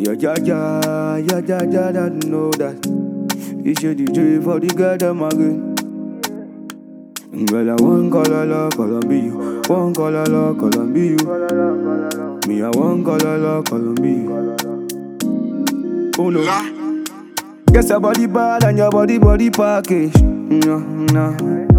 Yeah, yeah, yeah, yeah, yeah, yeah, that know that. You should DJ for the girl them again. Girl, I want color la Colombia, one color la Colombia. Me, I want color la Colombia. Oh no. Guess your body bad and your body body package. No, no.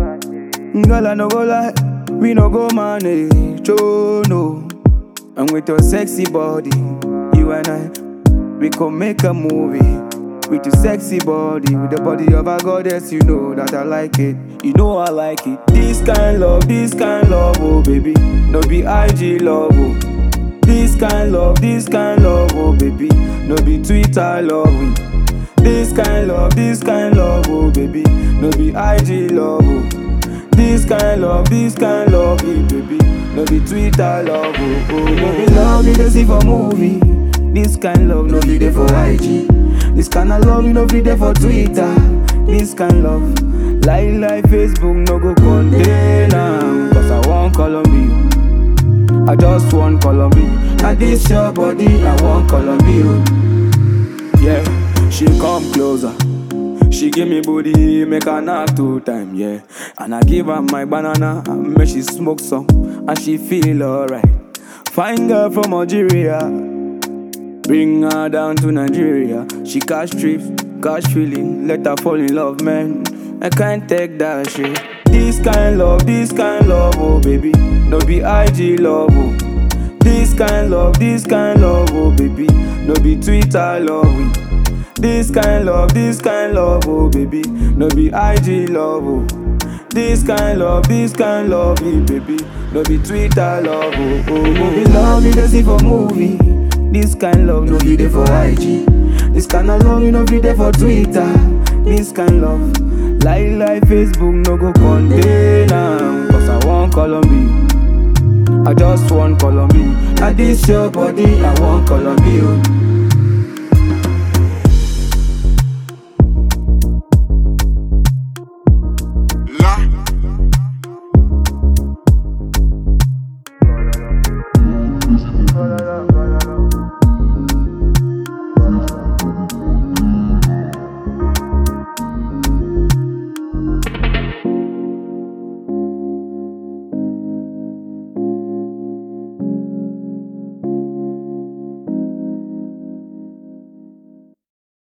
Girl, I no go lie, we no go manage. Oh no. And with your sexy body, you and I, we could make a movie. With your sexy body, with the body of a goddess, you know that I like it. You know I like it. This kind love, this kind love, oh baby. No be IG love, oh. This kind love, this kind love, oh baby. No be Twitter love, oh. This kind love, this kind love, oh baby. No be IG love, oh. This kind love, this kind love, eh, baby. No be Twitter love, oh, oh. No be love you dey see for movie. This kind love no be there for IG. This kind of love you no be there for Twitter. This kind love, like like Facebook no go contain am. Cause I want Colombia. I just want Colombia. And this your body, I want Colombia. Yeah, she come closer. She give me booty, make her knock two time, yeah. And I give her my banana, and make she smoke some, and she feel alright. Fine girl from Algeria, bring her down to Nigeria. She catch trips, catch feeling, let her fall in love, man. I can't take that shit. This kind love, this kind love, oh baby, no be IG love, oh. This kind love, this kind love, oh baby, no be Twitter love. oh. This kind love, this kind love, oh baby, no be IG love, oh. This kind love, this kind love, eh, baby, no be Twitter love, oh. oh. No be love you dey see for movie. This kind love no be there for IG. This kind of love you no be there for Twitter. This kind love, like like Facebook no go contain am. Cause I want Colombia. I just want Colombia. And this your body, I want Colombia.